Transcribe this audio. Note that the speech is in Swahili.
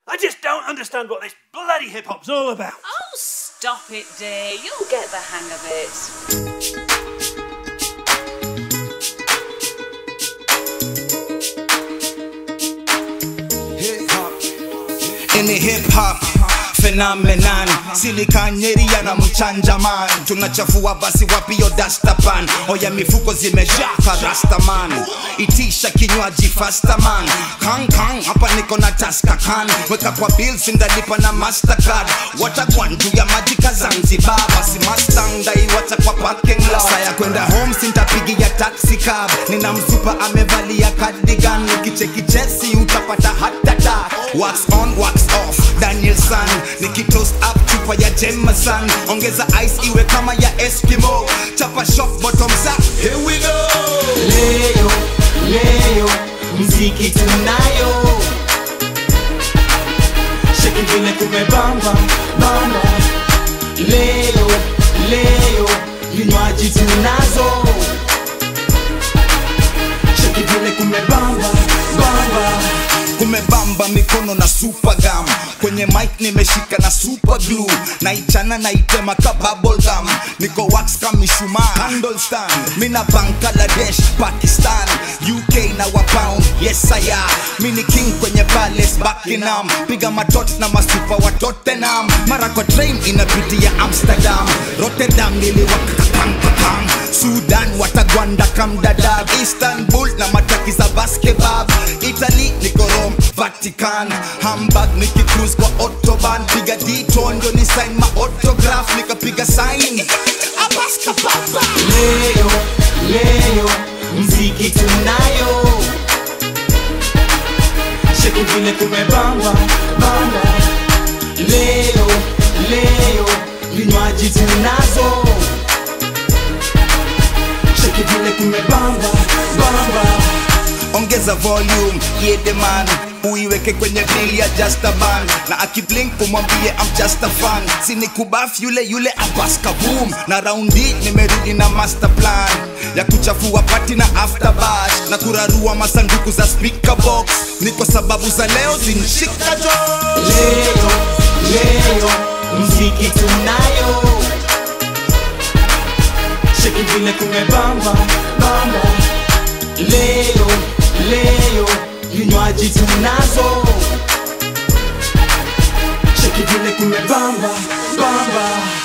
I just don't understand what this bloody hip hop's all about. Oh, stop it, dear. You'll get the hang of it. ini hip hop phenomenon silikanyeri na mchanja man tunachafua basi wapiyo dastapan oya mifuko zimejaa parastaman itisha kinywaji fastaman kankan hapa niko na taskakan weka kwa bills ndalipa na mastercard watakwan juu ya maji ka zanzibar basi mustang ndaiwacha kwa parking lot saya kwenda home sintapigia taxi cab nina msupa amevalia cardigan ukicheki chesi utapata hatata wax on wax off daniel san nikitoast up chupa ya jemasan ongeza ice iwe kama ya eskimo chapa shop bottoms up here we go leo leo mziki tunayo sheki vile kumebamba bamba leo leo vinywaji tunazo sheki vile kumebamba bamba kumebamba mikono na super gum kwenye mic nimeshika na super glue naichana naitema ka bubble gum niko wax kama mishumaa handle stand mina bangladesh pakistan uk na wa pound yes I am mini king kwenye palace buckingham piga matot na masupa wa tottenham mara kwa train inapitia amsterdam rotterdam niliwakakakam sudan watagwanda kamdadab istanbul na mataki za basketball italy niko rome vatican hamburg nikicruise kwa autoban piga ditondo ni sign ma autograph nikapiga sign abaskababa leo leo mziki tunayo sheki vile kumebamba bamba leo leo vinywaji tunazo sheki vile kumebamba bamba ongeza volume yedeman uiweke kwenye bili ya just a band na akiblink umwambie I'm just a fan sini kubaf yule yule abaska boom na raundi nimerudi na master plan ya kuchafua pati na after bash na kurarua masanduku za speaker box ni kwa sababu za leo zinshika jo leo leo mziki tunayo sheki vile kumebamba bamba leo leo vinywaji tunazo sheki vile kumebamba bamba